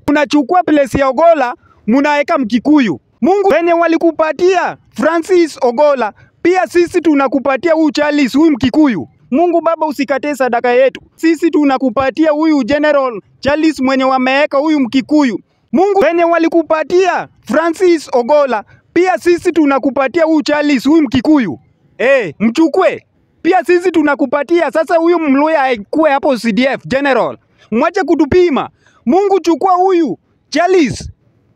unachukua place ya Ogola munaweka Mkikuyu. Mungu wenye walikupatia Francis Ogola, pia sisi tunakupatia huyu Charles, huyu Mkikuyu. Mungu Baba, usikate sadaka yetu. Sisi tunakupatia huyu General Charles mwenye wameweka huyu Mkikuyu. Mungu wenye walikupatia Francis Ogola, pia sisi tunakupatia huyu Charles, huyu Mkikuyu. Eh, mchukue. Pia sisi tunakupatia sasa huyu Mluya akuwe hapo CDF General. Mwache kutupima. Mungu chukua huyu Charles.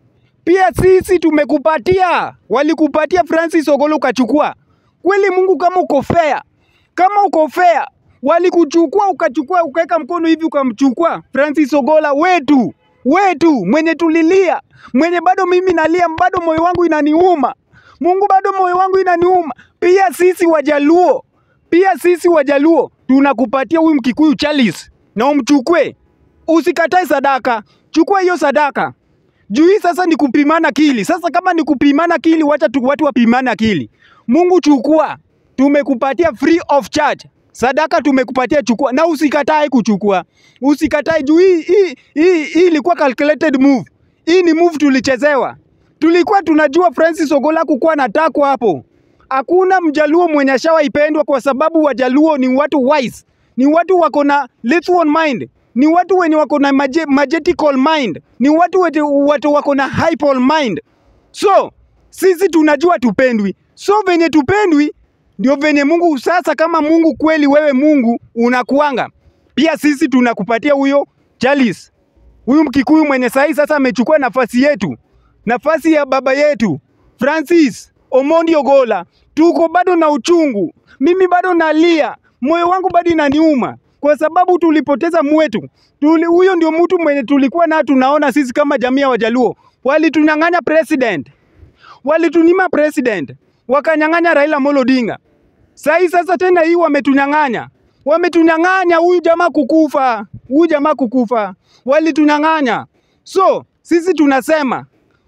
Pia sisi tumekupatia, walikupatia Francis Ogolo ukachukua. Kweli Mungu, kama uko fair, kama uko fair, walikuchukua ukachukua, ukaweka mkono hivi ukamchukua Francis Ogola wetu wetu, mwenye tulilia, mwenye bado mimi nalia, bado moyo wangu inaniuma. Mungu, bado moyo wangu inaniuma. Pia sisi Wajaluo, pia sisi Wajaluo tunakupatia huyu Mkikuyu Charles, na umchukue, usikatae sadaka, chukua hiyo sadaka juu hii sasa ni kupimana akili. Sasa kama ni kupimana akili, wacha tu watu wapimane akili. Mungu chukua, tumekupatia free of charge. Sadaka tumekupatia, chukua na usikatae kuchukua, usikatae juu hii hii hii hii ilikuwa calculated move. Hii ni move tulichezewa, tulikuwa tunajua Francis Ogola kukuwa natakwa hapo. Hakuna mjaluo mwenye ashawaipendwa kwa sababu wajaluo ni watu wise, ni watu wako na literal mind ni watu wenye wako na maje, majetical mind, ni watu wenye watu wako na hyper mind. So sisi tunajua tupendwi, so venye tupendwi ndio venye Mungu sasa. Kama Mungu kweli, wewe Mungu unakuanga, pia sisi tunakupatia huyo Charles, huyu Mkikuyu mwenye sahi sasa amechukua nafasi yetu, nafasi ya baba yetu Francis Omondi Ogola. Tuko bado na uchungu, mimi bado nalia, moyo wangu bado inaniuma kwa sababu tulipoteza mwetu. Tuli, huyo ndio mtu mwenye tulikuwa na tunaona sisi kama jamii ya Wajaluo. Walitunyang'anya president, walitunyima president, wakanyang'anya Raila Amolo Odinga. Sahi sasa tena hii wametunyang'anya, wametunyang'anya huyu jamaa kukufa, huyu jamaa kukufa, walitunyang'anya. So sisi tunasema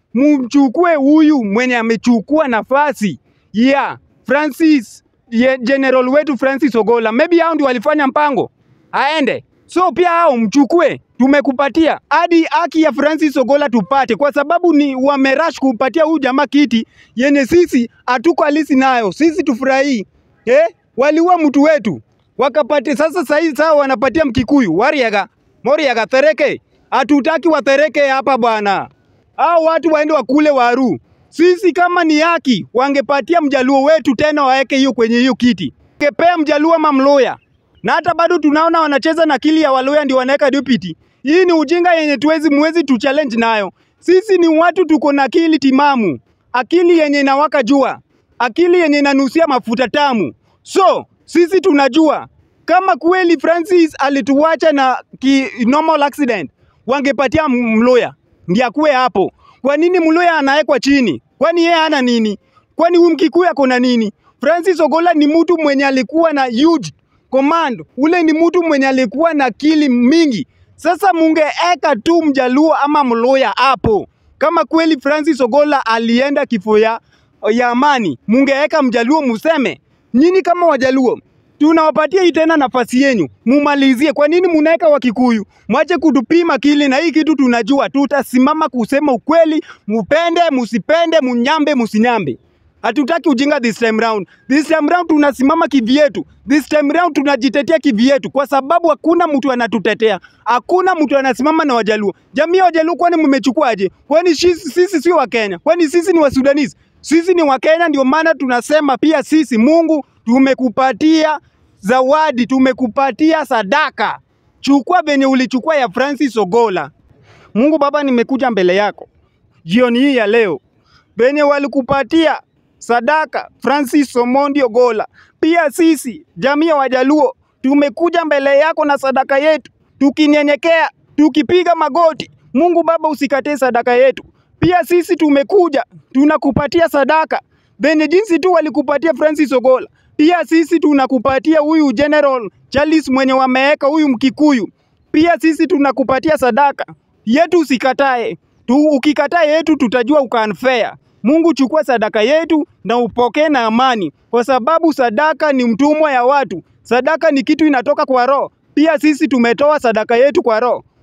mchukue huyu mwenye amechukua nafasi ya yeah, Francis ye, general wetu Francis Ogola. Maybe hao ndio walifanya mpango aende. So pia hao mchukue, tumekupatia hadi haki ya Francis Ogola tupate, kwa sababu ni wamerash kupatia huyu jamaa kiti yenye sisi hatuko halisi nayo. Sisi tufurahii eh? Waliua mtu wetu wakapate. Sasa sahi sawa, wanapatia Mkikuyu Wariaga Moriaga Thereke. Hatutaki wathereke hapa bwana, hao watu waende wakule waru. Sisi kama ni haki wangepatia mjaluo wetu tena waeke hiyo kwenye hiyo kiti, ngepea mjaluo ama mloya na hata bado tunaona wanacheza na akili ya Waluya ndio wanaweka deputy. Hii ni ujinga yenye tuwezi muwezi tu challenge nayo. Sisi ni watu tuko na akili timamu, akili yenye inawaka jua, akili yenye inanusia mafuta tamu. So sisi tunajua kama kweli Francis alituacha na ki normal accident, wangepatia Mluya ndiye akuwe hapo. Kwa nini Mluya anawekwa chini? Kwani yeye hana nini? Kwani huyu Mkikuyu ako na nini? Francis Ogola ni mtu mwenye alikuwa na huge command, ule ni mtu mwenye alikuwa na akili mingi. Sasa mungeeka tu mjaluo ama mluya hapo, kama kweli Francis Ogola alienda kifo ya, ya amani, mungeeka mjaluo museme nyinyi kama wajaluo tunawapatia hii tena nafasi yenyu mumalizie. Kwa nini munaweka Wakikuyu? Mwache kutupima kili na hii kitu tunajua, tutasimama kusema ukweli, mupende musipende, munyambe musinyambe. Hatutaki ujinga this time round. This time round tunasimama kivyetu. This time round tunajitetea kivyetu kwa sababu hakuna mtu anatutetea. Hakuna mtu anasimama na Wajaluo. Jamii ya Wajaluo kwani mmechukuaje? Kwani sisi, sisi sio wa Kenya? Kwani sisi ni wa Sudanese? Sisi ni wa Kenya, ndio maana tunasema pia sisi Mungu tumekupatia zawadi, tumekupatia sadaka. Chukua venye ulichukua ya Francis Ogola. Mungu Baba, nimekuja mbele yako jioni hii ya leo, venye walikupatia sadaka Francis Omondi Ogola. Pia sisi jamii ya Wajaluo tumekuja mbele yako na sadaka yetu, tukinyenyekea, tukipiga magoti. Mungu Baba, usikatee sadaka yetu. Pia sisi tumekuja tunakupatia sadaka venye jinsi tu walikupatia Francis Ogola. Pia sisi tunakupatia huyu General Charles mwenye wameweka huyu Mkikuyu. Pia sisi tunakupatia sadaka yetu, usikatae tu. Ukikataa yetu tutajua uka unfair. Mungu, chukua sadaka yetu na upokee na amani, kwa sababu sadaka ni mtumwa ya watu. Sadaka ni kitu inatoka kwa roho. Pia sisi tumetoa sadaka yetu kwa roho.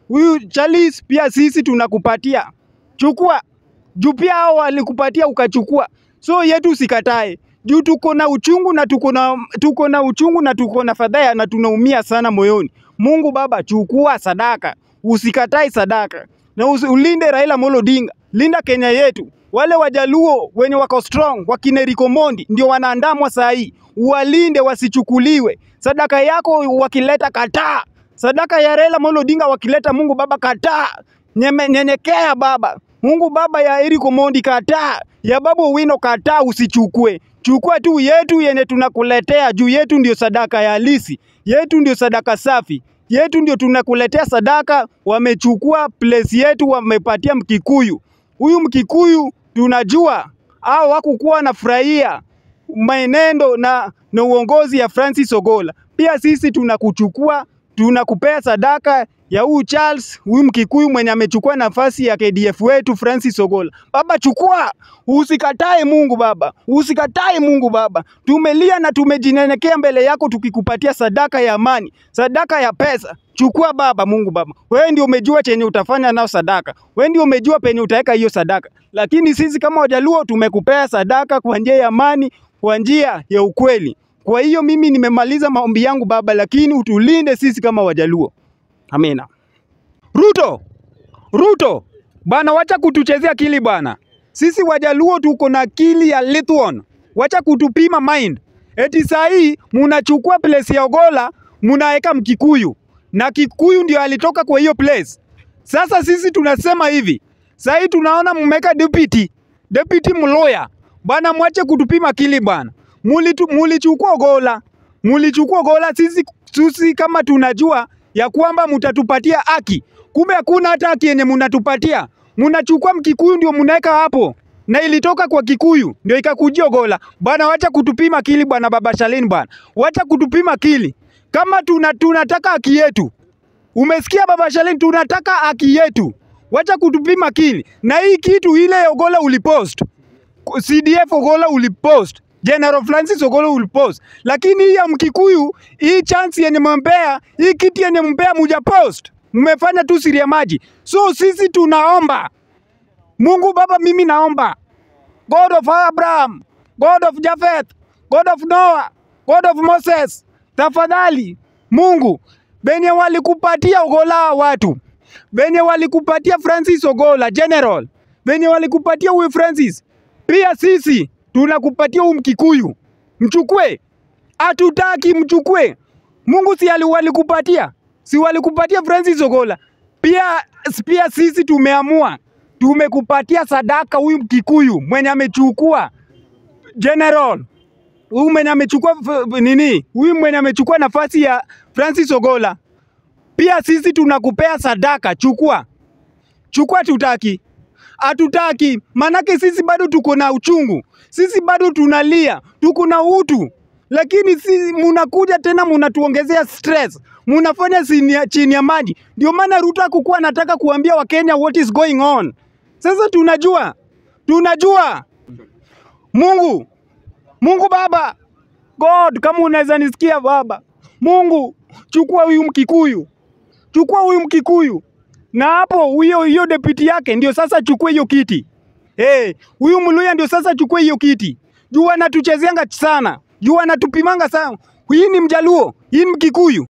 huyu Charles pia sisi tunakupatia, chukua juu pia hao walikupatia ukachukua, so yetu usikatae juu tuko na uchungu na tuko na tuko na uchungu na tuko na fadhaa na tunaumia sana moyoni. Mungu Baba, chukua sadaka, usikatae sadaka na usi, ulinde Raila Amolo Odinga, linda Kenya yetu. Wale wajaluo wenye wako strong wakina Eric Omondi ndio wanaandamwa saa hii, uwalinde wasichukuliwe. Sadaka yako wakileta kataa, sadaka ya Raila Amolo Odinga wakileta, Mungu Baba kataa, Nyeme- nyenyekea Baba. Mungu Baba ya Eric Omondi kataa, ya Babu Owino kataa, usichukue. Chukua tu yetu yenye tunakuletea juu yetu ndio sadaka ya halisi, yetu ndio sadaka safi, yetu ndio tunakuletea sadaka. Wamechukua place yetu, wamepatia Mkikuyu. Huyu Mkikuyu tunajua au hakukuwa anafurahia maenendo na, na uongozi ya Francis Ogola. Pia sisi tunakuchukua tunakupea sadaka ya huyu Charles, huyu Mkikuyu mwenye amechukua nafasi ya KDF wetu Francis Ogola. Baba chukua, usikatae Mungu Baba, usikatae Mungu Baba. Tumelia na tumejinyenyekea mbele yako tukikupatia sadaka ya amani, sadaka ya pesa. Chukua Baba, Mungu Baba, wewe ndio umejua chenye utafanya nao sadaka, wewe ndio umejua penye utaweka hiyo sadaka, lakini sisi kama Wajaluo tumekupea sadaka kwa njia ya amani, kwa njia ya ukweli. Kwa hiyo mimi nimemaliza maombi yangu Baba, lakini utulinde sisi kama Wajaluo. Amina. Ruto, Ruto bana, wacha kutuchezea akili bwana. Sisi Wajaluo tuko na akili ya Lithuan, wacha kutupima mind. Eti saa hii munachukua place ya Ogola munaweka Mkikuyu na Kikuyu ndio alitoka kwa hiyo place. Sasa sisi tunasema hivi, saa hii tunaona mmeweka deputy, deputy mloya bwana, mwache kutupima akili bwana. Mulitu, mulichukua Ogola, mulichukua Ogola. Sisi, sisi kama tunajua ya kwamba mutatupatia haki, kumbe hakuna hata haki yenye munatupatia. Munachukua Mkikuyu ndio munaweka hapo, na ilitoka kwa Kikuyu ndio ikakujia Ogola bwana. Wacha kutupima akili bwana, baba Shalin bwana, wacha kutupima akili. Kama tuna, tunataka haki yetu, umesikia baba Shalin, tunataka haki yetu, wacha kutupima akili. Na hii kitu ile Ogola ulipost CDF Ogola ulipost, General Francis Ogola ulipost, lakini hii ya Mkikuyu, hii chance yenye mmempea, hii kiti yenye mmempea mujapost, mmefanya tu siri ya maji. So sisi tunaomba Mungu Baba, mimi naomba God of Abraham, God of Japheth, God of Noah, God of Moses, tafadhali Mungu, benye walikupatia Ogola hawa watu, benye walikupatia Francis Ogola General, benye walikupatia huyu Francis, pia sisi tunakupatia huyu Mkikuyu, mchukue. Hatutaki mchukue. Mungu si ali- walikupatia, si walikupatia Francis Ogola, pia pia sisi tumeamua tumekupatia sadaka huyu Mkikuyu mwenye amechukua General huyu mwenye amechukua f- nini, huyu mwenye amechukua nafasi ya Francis Ogola, pia sisi tunakupea sadaka, chukua chukua. Tutaki hatutaki, manake sisi bado tuko na uchungu, sisi bado tunalia, tuko na utu, lakini si munakuja tena munatuongezea stress, munafanya chini ya- chini ya maji. Ndio maana Ruto hakukuwa anataka kuambia Wakenya what is going on. Sasa tunajua, tunajua Mungu Mungu Baba, God, kama unaweza nisikia Baba, Mungu chukua huyu Mkikuyu, chukua huyu Mkikuyu, na hapo huyo hiyo deputy yake ndio sasa chukue hiyo kiti. Eh, huyu Mluya ndio sasa chukue hiyo kiti. Juu anatuchezeanga sana, juu anatupimanga sana. Hii ni Mjaluo, hii ni Mkikuyu.